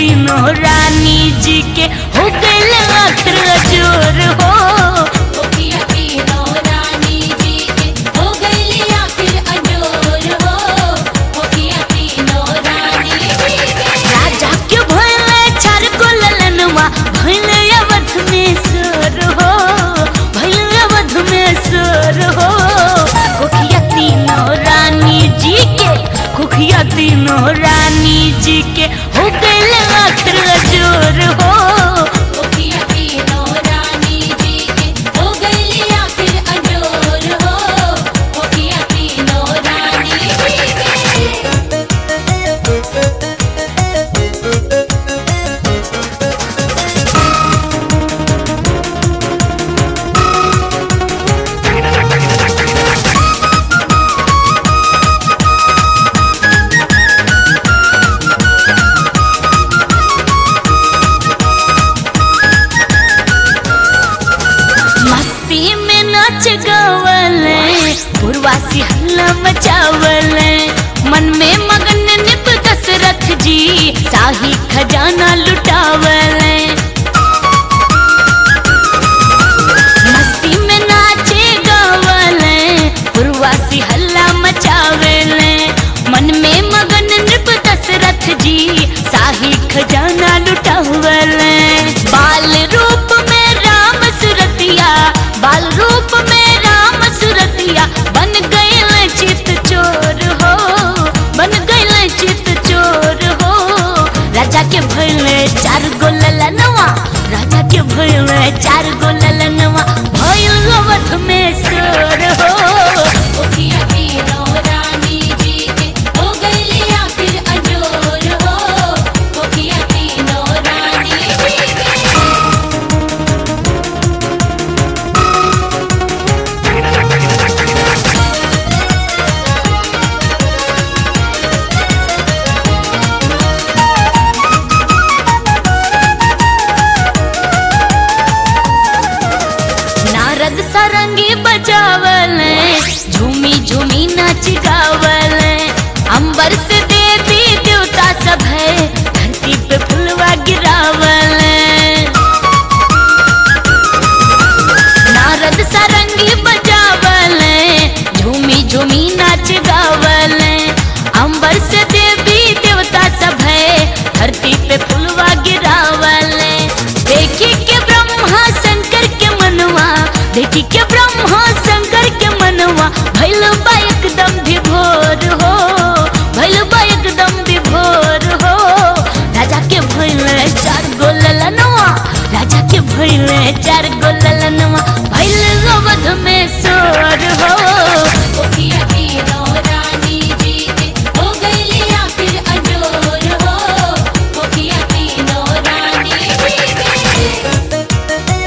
तीनों रानी जी के हो गइल आखिर जोर हो ओकिया तीनों रानी जी के हो गइली आखिर अजोर हो ओकिया तीनों रानी जी के राजा के भइले चार गो ललनवा भइले अवध में सोर हो भइले अवध में सोर हो कुखिया तीनों रानी जी के कुखिया तीनों रानी जी के हो गइल आखिर जोर हो ओकिया तीनों रानी जी के हो गइली आखिर अजोर हो ओकिया तीनों रानी जी के मस्ती में नाच गवले पूर्वासी हल्ला मचावले मन में मगन निप दशरथ जी शाही खजाना लुटावले मस्ती में नाचे गवले पूर्वासी हल्ला मचावले मन में मगन नृप दशरथ जी शाही खजाना लुटावले बाल रूप में राम सुरतिया बाल रूप में राम सुरतिया बन गए चित चोर हो बन गए चित चोर हो राजा के भइले चार गो ललनवा राजा के भइले चार गो ललनवा भइल अवध में सोर हो ओकिया तीनों रानी जी के हो गइली आखिर अजोर हो ओकिया तीनों रानी जी के नारद सरंगी बजावले झूमी झूमी नाच गावले अंबर से देवी देवता सब है धरती पे फुलवा गिरावले नारद सरंगी बजावले झूमी झूमी नाच गावले अंबर से देवी देवता सब है धरती पे फुलवा गिरावले देखी के ब्रह्मा शंकर के मनवा देखी के ब्रह्मा शंकर के मनवा भैल बा एकदम विभोर हो भैल बा एकदम विभोर हो राजा के भैले चार गो ललनवा राजा के भैले चार गो ललनवा भैल अवध में सोर हो ओकिया तीनों रानी जी के हो गइली आखिर अजोर हो ओकिया तीनों रानी जी के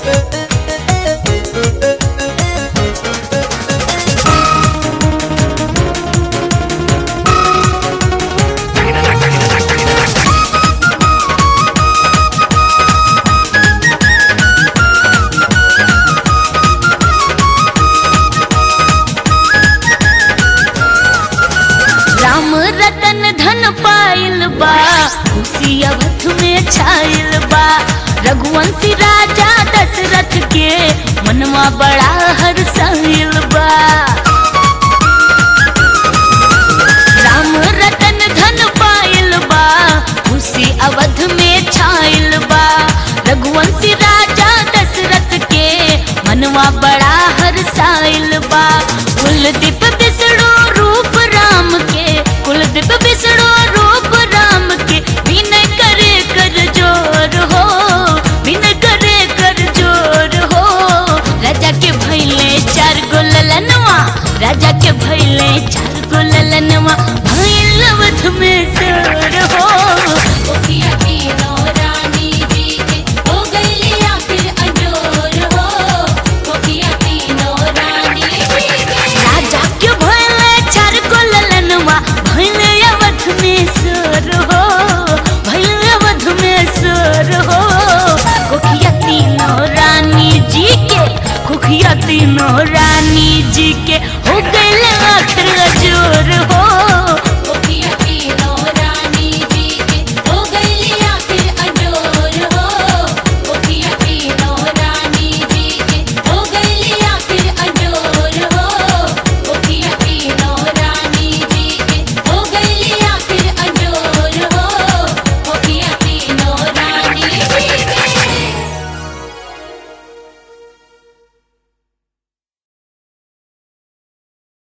राम रतन धन पाइल बा खुशी अवध में छाइल बा रघुवंशी राजा दशरथ के मनवा बड़ा हर्षाइल बा